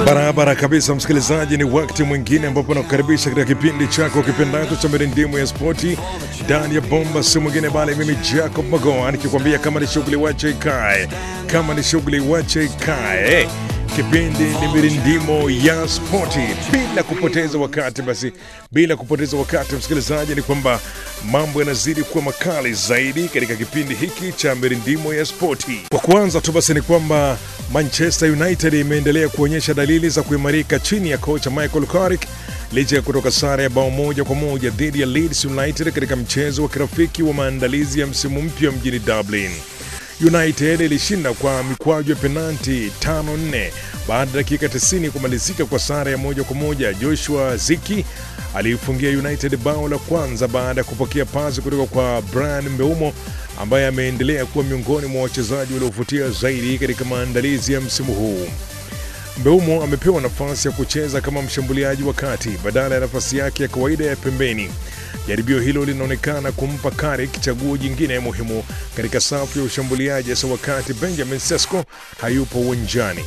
Barabara kabisa, msikilizaji, ni wakati mwingine ambapo nakukaribisha katika kipindi chako kipendacho cha mirindimu ya spoti ndani ya bomba, si mwingine bali mimi Jacob Magoa nikikwambia kama ni shughuli wache ikae, kama ni shughuli wache ikae. Kipindi ni mirindimo ya spoti. Bila kupoteza wakati, basi bila kupoteza wakati, msikilizaji, ni kwamba mambo yanazidi kuwa makali zaidi katika kipindi hiki cha mirindimo ya spoti. Kwa kwanza tu basi ni kwamba Manchester United imeendelea kuonyesha dalili za kuimarika chini ya kocha Michael Carrick licha ya kutoka sare ya bao moja kwa moja dhidi ya Leeds United katika mchezo wa kirafiki wa maandalizi ya msimu mpya mjini Dublin. United ilishinda kwa mikwaju ya penalti 5-4 baada ya dakika 90 kumalizika kwa sare ya moja kwa moja. Joshua Ziki aliifungia United bao la kwanza baada ya kupokea pasi kutoka kwa Brian Mbeumo ambaye ameendelea kuwa miongoni mwa wachezaji waliovutia zaidi katika maandalizi ya msimu huu. Mbeumo amepewa nafasi ya kucheza kama mshambuliaji wa kati badala ya nafasi yake ya kawaida ya pembeni. Jaribio hilo linaonekana kumpa Carrick chaguo jingine muhimu katika safu ya ushambuliaji, hasa wakati Benjamin Sesko hayupo uwanjani.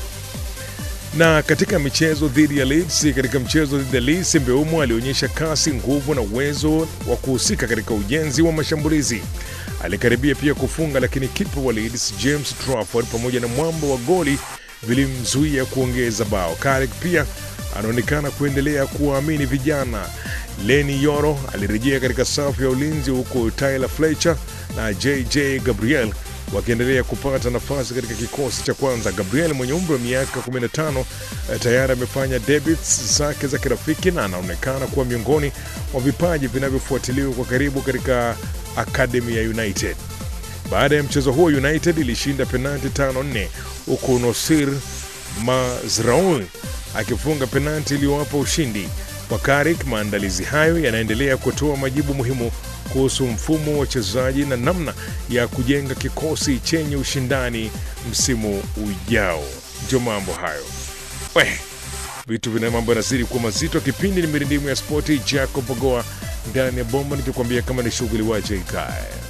Na katika michezo dhidi ya Leeds, katika mchezo dhidi ya Leeds, Mbeumo alionyesha kasi, nguvu na uwezo wa kuhusika katika ujenzi wa mashambulizi. Alikaribia pia kufunga, lakini kipa wa Leeds James Trafford pamoja na mwamba wa goli vilimzuia kuongeza bao. Carrick pia anaonekana kuendelea kuwaamini vijana. Leni Yoro alirejea katika safu ya ulinzi huku Tyler Fletcher na JJ Gabriel wakiendelea kupata nafasi katika kikosi cha kwanza. Gabriel mwenye umri wa miaka 15 eh, tayari amefanya debuts zake za kirafiki na anaonekana kuwa miongoni mwa vipaji vinavyofuatiliwa kwa karibu katika akademi ya United. Baada ya mchezo huo, United ilishinda penalti 5-4 huku Nosir Mazraoui akifunga penalti iliyowapa ushindi. Kwa Carrick, maandalizi hayo yanaendelea kutoa majibu muhimu kuhusu mfumo wa wachezaji na namna ya kujenga kikosi chenye ushindani msimu ujao. Ndio mambo hayo we vitu vina mambo yanazidi kuwa mazito. Kipindi ni mirindimu ya spoti, Jacob Bogoa ndani ya bomba, nikikwambia kama ni shughuli wache ikae.